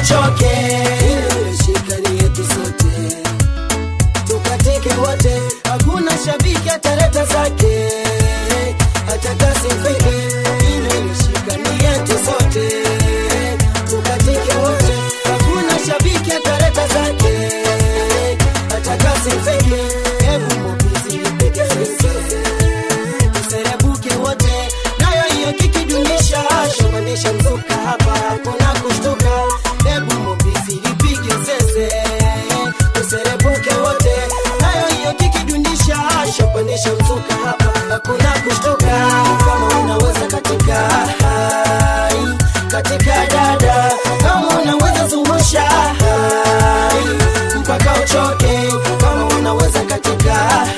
uchoke ile shikani yetu sote tukatike wote hakuna shabiki ataleta zake hata kasifike ile shikani yetu sote tukatike wote hakuna shabiki ataleta zake hata kasifike hebu mobizi ipige sisi tuserebuke wote nayo hiyo kikidunisha shomandisha mzuka hapa hakuna kushtuka hebu mobizi ipige sese tuserebuke wote nayo hiyo kikidunisha shopandisha mzuka hapa hakuna kushtuka kama unaweza katika hai katika dada kama unaweza zungusha hai mpaka uchoke kama unaweza katika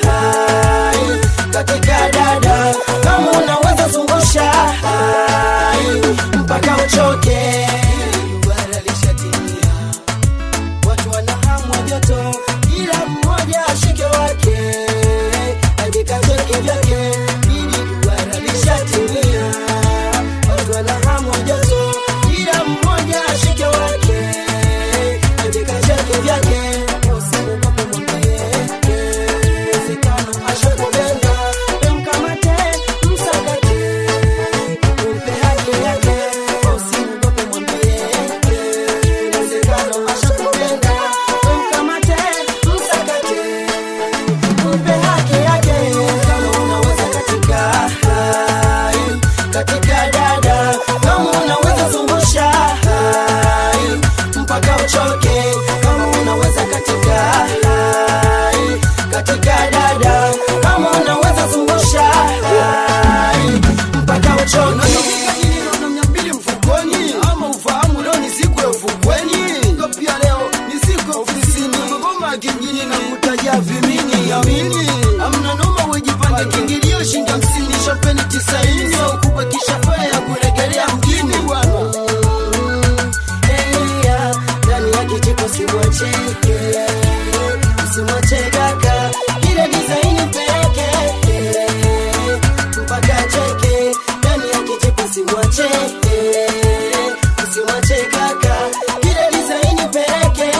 hai katika dada kama unaweza zungusha hai mpaka uchoke Bara lishatimia watu wana hamu ya joto, kila mmoja ashike wake, ajikacheke vyake, ili duara lishatimia. Watu wana hamu ya joto, kila mmoja ashike wake, ajikacheke vyake, usiogope mwambie, uwezekano ashakupenda, mkamate, msakate, umpe haki yake, usiogope mwambie, uwezekano ashakupenda, mkamate, msakate, umpe haki yake. Kama unaweza katika hai, katika dada, kama unaweza zungusha hai, mpaka uchoke. Kama unaweza katika hai, katika dada, kama unaweza zungusha hai, mpaka uchoke. mbili mfukoni ama ufahamu leo ni siku ya ufukweni Ko pia leo ni siku ya ofisini magoma kingine na kutajia vimini amini amna noma wejipange kiingilio shilingi hamsini shopeni tisaini au kubakisha faya ya kuregelea mjini bwana Elia, ndani ya kijiko simwache simwache kaka ile design peke mpaka cheke ndani ya kijiko simwache simwache kaka ile design peke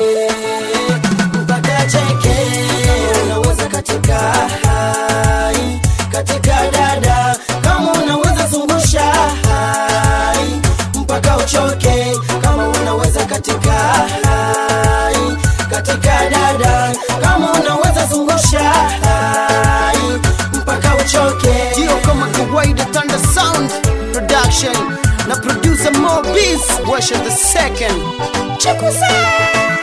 mpaka cheke unaweza katika hai katika dada kama unaweza zungusha hai mpaka uchoke kama unaweza katika hai katika dada kama unaweza zungusha hai mpaka uchoke ndio kama kawaida Thunder Sound Production na producer Mo Beats Washa the second Chekusa